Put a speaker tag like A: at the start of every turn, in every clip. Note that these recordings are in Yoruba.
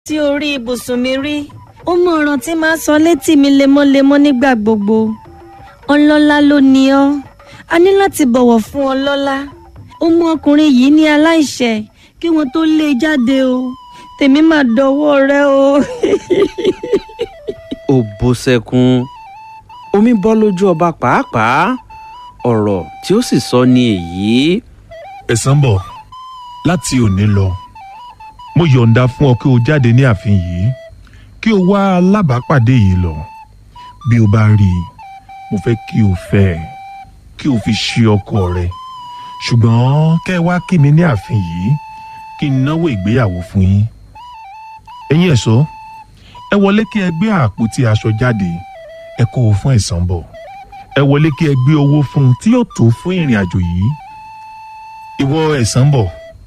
A: sí orí ibùsùn mi rí ó mọ ọ̀rọ̀ tí máa sọ létí mi lemọ́lemọ́ nígbà gbogbo ọlọ́lá ló ní ọ́ a ní láti bọ̀wọ̀ fún ọlọ́lá ó mú ọkùnrin yìí ní aláìṣẹ̀ kí wọ́n tó lé e jáde o tèmi máa dọwọ́ rẹ o.
B: ó bó sẹ́kún omi bọ́ lójú ọba pàápàá ọ̀rọ̀ tí ó sì sọ ní èyí.
C: ẹ̀sán bọ̀ láti òní lọ mo yọ̀ǹda fún ọ kí o jáde ní ààfin yìí kí o wá alábàápàdé yìí lọ bí o bá rí i mo fẹ́ kí o fẹ́ ẹ kí o fi ṣe ọkọ rẹ ṣùgbọ́n kẹ́ ẹ wá kí mi ní ààfin yìí kí n náwó ìgbéyàwó fún yín ẹ̀yin ẹ̀ṣọ́ ẹ wọlé kí ẹ gbé àpótí aṣọ jáde ẹ kó o fún ẹ̀sán bọ̀ ẹ wọlé kí ẹ gbé owó fún un tí yóò tó fún ìrìn àjò yìí ìwọ ẹ̀sán bọ̀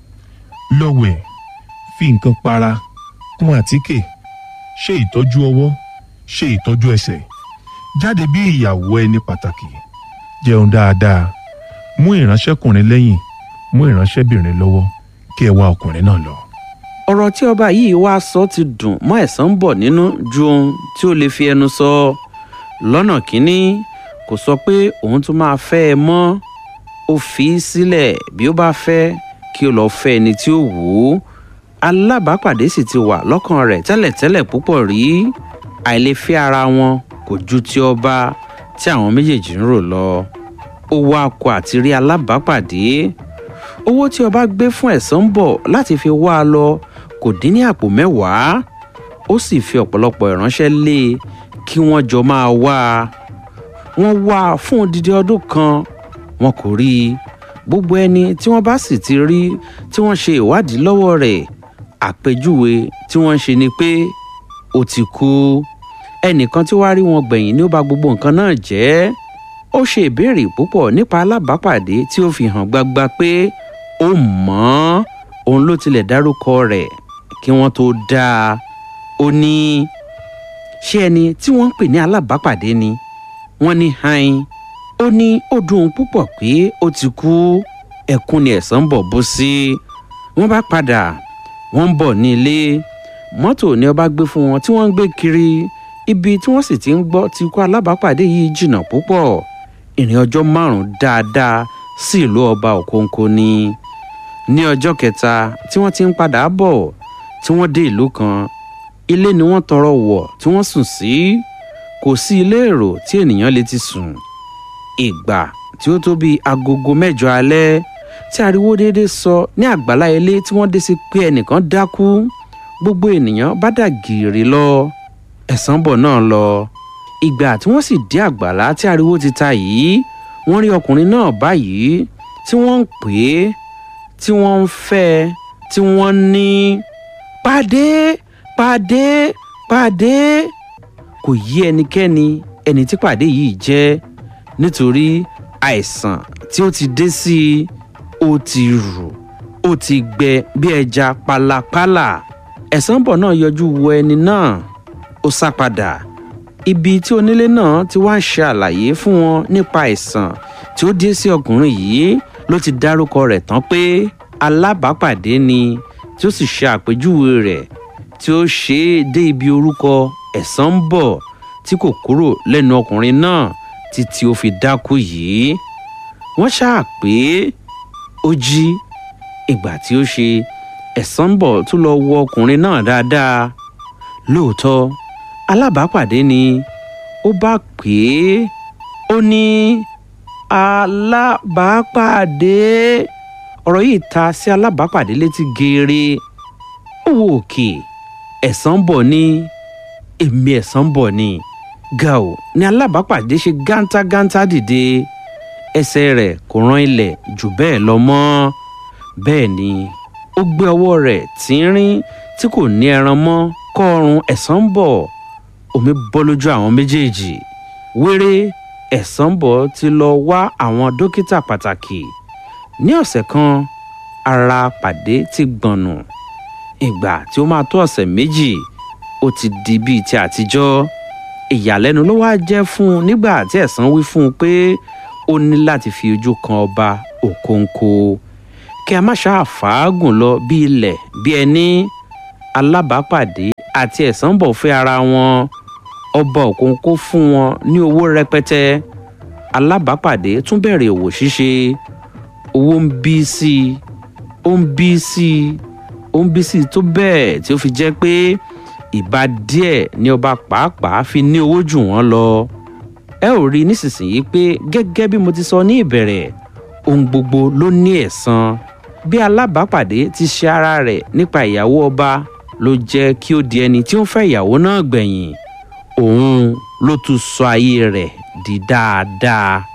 C: lọ́wẹ̀ fi nǹkan para kún àtíkè ṣe ìtọ́jú ọwọ́ ṣe ìtọ́jú ẹsẹ̀ jáde bí ìyàwó ẹni pàtàkì jẹun dáadáa mú ìránṣẹ́kùnrin lẹ́yìn mú ìránṣẹ́bìnrin lọ́wọ́ kí ẹ wá ọkùnrin náà lọ.
B: ọ̀rọ̀ tí ọba yìí wá sọ ti dùn mọ́ ẹ̀sán bọ̀ nínú ju ohun tí ó lè fi ẹnu sọ lọ́nà kínní kò sọ pé òun tún máa fẹ́ ẹ mọ́ ó fi í sílẹ̀ bí ó bá fẹ́ kí ó lọ́ọ́ fẹ́ ẹni tí ó wù ú alábàápàdé sì ti wà lọ́kàn rẹ̀ tẹ́lẹ̀tẹ́lẹ̀ púpọ̀ rí àìlèfẹ́ ara wọn kò ju ti ọba tí àwọn méjèèjì ń rò lọ ó wá akọ àti rí alábàápàdé owó tí ọba gbé fún ẹ̀sán ń bọ̀ láti fi wá a lọ kò dín ní àpò mẹ́wàá ó sì fi ọ̀pọ̀lọpọ̀ ìránṣẹ́ lé e kí wọ́n jọ máa wá a wọ́n wá a fún odidi ọdún kan wọn kò rí i gbogbo ẹni tí wọ́n bá sì ti rí tí wọ́n ṣe ìwádìí lọ́wọ́ rẹ̀ àpèjúwe tí wọ́n ń ṣe ni pé ó ti kú ẹnìkan tí wàá rí wọn gbẹ̀yìn ni ó bà gbogbo nǹkan náà jẹ́ ó ṣe ìbéèrè púpọ̀ nípa alábàápàdé tí ó fi hàn gbagba pé ó mọ̀ ọ́n òun ló tilẹ̀ dárúkọ rẹ̀ kí wọ́n tó dáa ó ní ṣé ẹni tí wọ́n ń pè ní alábàápàdé ni wọ́n ní hain ó ní ó dùn ún púpọ̀ pé ó ti kú ẹkún ni ẹ̀sán bọ̀ bó sí wọ́n bá padà wọ́n ń bọ̀ ní ilé mọ́tò ni ọba gbé fún wọn tí wọ́n ń gbé kiri ibi tí wọ́n sì ti ń gbọ́ ti kú alábàápàdé yìí jìnnà púpọ̀ ìrìn ọjọ́ márùn-ún dáadáa sí ìlú ọba òkóńkó ni ní ọjọ́ kẹta tí wọ́n ti ń padà bọ̀ tí wọ́n dé ìlú kan ilé ni wọ́n tọrọ wọ̀ tí wọ́n sùn sí kò sí ilé èrò tí ènìyàn lè ti sùn ìgbà tí ó tó bíi agogo mẹ́jọ alẹ́ tí ariwo déédéé sọ ní àgbàlá ilé tí wọ́n dé sí pé ẹnìkan dákú gbogbo ènìyàn bá dà gìrì lọ ẹ̀sán bọ̀ náà lọ ìgbà tí wọ́n sì dé àgbàlá tí ariwo ti ta yìí wọ́n rí ọkùnrin náà báyìí tí wọ́n ń pè é tí wọ́n ń fẹ́ tí wọ́n ní pàdé pàdé pàdé kò yí ẹnikẹ́ni ẹni tí pàdé yìí jẹ́ nítorí àìsàn tí ó ti dé sí i ó ti rù ó ti gbẹ bí ẹja pálapàla ẹ̀sán bọ̀ náà yọjú wo ẹni náà ó sá padà ibi tí onílé náà ti wá ń ṣe àlàyé fún wọn nípa àìsàn tí ó dé sí ọkùnrin yìí ló ti dárúkọ rẹ̀ tán pé alábàápàdé ni tí ó sì ṣe àpèjúwe rẹ̀ tí ó ṣe é dé ibi orúkọ ẹ̀sán ń bọ̀ tí kò kúrò lẹ́nu ọkùnrin náà títí ó fi dákú yìí wọ́n ṣáà pé ó jí ìgbà tí ó ṣe ẹ̀sán ń bọ̀ tún lọ wo ọkùnrin náà dáadáa lóòótọ́ alábàápàdé ni ó bá pè é ó ní alábàápàdé ọ̀rọ̀ yìí ta sí alábàápàdé létí geere ó wo òkè ẹ̀sán bọ̀ ní èmi ẹ̀sán bọ̀ ni gàù ni alábàápàdé ṣe gántágántá dìde ẹsẹ̀ rẹ̀ kò rán ilẹ̀ jù bẹ́ẹ̀ lọ mọ́ bẹ́ẹ̀ ni ó gbé ọwọ́ rẹ̀ tínrín tí kò ní ẹran mọ́ kọ́ ọrùn ẹ̀sán bọ̀ omi bọ́ lójú àwọn méjèèjì wéré ẹ̀sán bọ̀ ti lọ wá àwọn dókítà pàtàkì ní ọ̀sẹ̀ kan ara pàdé ti gbọ̀nù ìgbà tí ó máa tó ọ̀sẹ̀ méjì ó ti di bíi ti àtijọ́ ìyàlẹ́nu ló wá jẹ́ fún un nígbà tí ẹ̀sán wí fún un pé ó ní láti fi ojú kan ọba òkóńkó kí a má ṣáà fàágùn lọ bí ilẹ̀ bí ẹni alábàápàdé àti ẹ̀sánbọ̀ fẹ́ ara wọn ọba òkun kó fún wọn ní owó rẹpẹtẹ alábàápàdé tún bẹ̀rẹ̀ òwò ṣíṣe owó ń bí sí i ó ń bí sí i ó ń bí sí i tó bẹ́ẹ̀ tí ó fi jẹ́ pé ìbá díẹ̀ ni ọba pàápàá fi ní owó jù wọ́n lọ ẹ ò rí nísinsìnyí pé gẹ́gẹ́ bí mo ti sọ ní ìbẹ̀rẹ̀ ohun gbogbo ló ní ẹ̀san bí alábàápàdé ti ṣe ara rẹ̀ nípa ìyàwó ọba ló jẹ́ kí ó di ẹni tí ó ń fẹ́ ìyàwó náà gbẹ̀yìn òun ló tún sọ ayé rẹ̀ di dáadáa